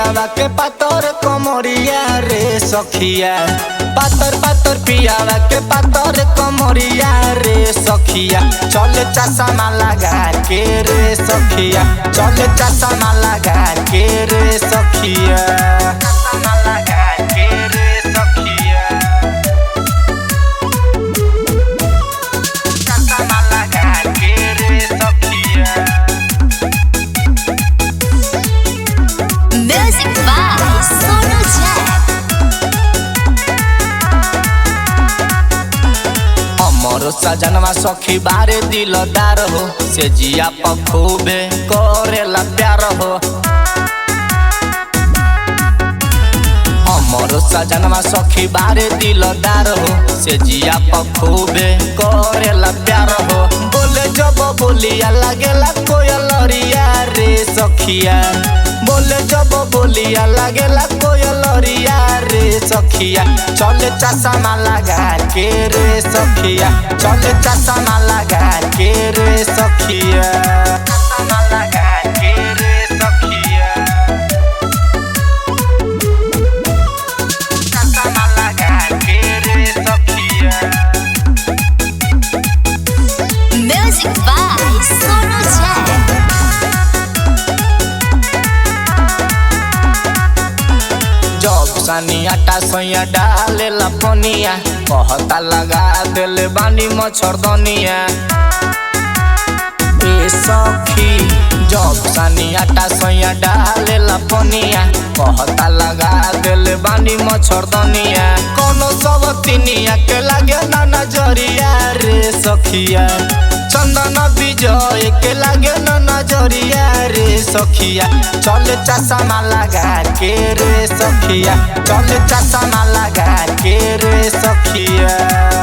पियावा के पातर कमरिया रे सखिया पातर पातर पियावा के पातर कमरिया रे सखिया चले चश्मा लगा के रे सखिया चले चश्मा लगा के रे सखिया चश्मा लगा के रे सखिया चश्मा लगा के रे सखिया Music by Sonu Jack. अमर सजनवा सखी बारे दिलदार हो से जिया पखूबे करेला प्यार हो अमर सजनवा सखी बारे दिलदार हो से जिया पखूबे करेला प्यार हो बोले जब बोलिया लागेला कोयलरिया रे सखिया बोले जब बोलिया लागेला कोयलरिया रे सखिया चले चश्मा लगा के रे सखिया चले चश्मा लगा के रे सखिया चश्मा लगा के रे सखिया चश्मा लगा के रे सखिया Music by Sonu Jack. जब सनी आटा सैया डाले पनिया कहता लगा देले बानी मच्छरदनिया ए सखी जब सनी आटा सैया डाले पनिया कहता लगा देले बानी मच्छरदनिया कोनो सब तिनिया के लागे ना नजरिया रे सखिया चंदन विजय के लागे ना नजरिया रे सखिया चले चश्मा लगा के रे सखिया चले चश्मा लगा के रे सखिया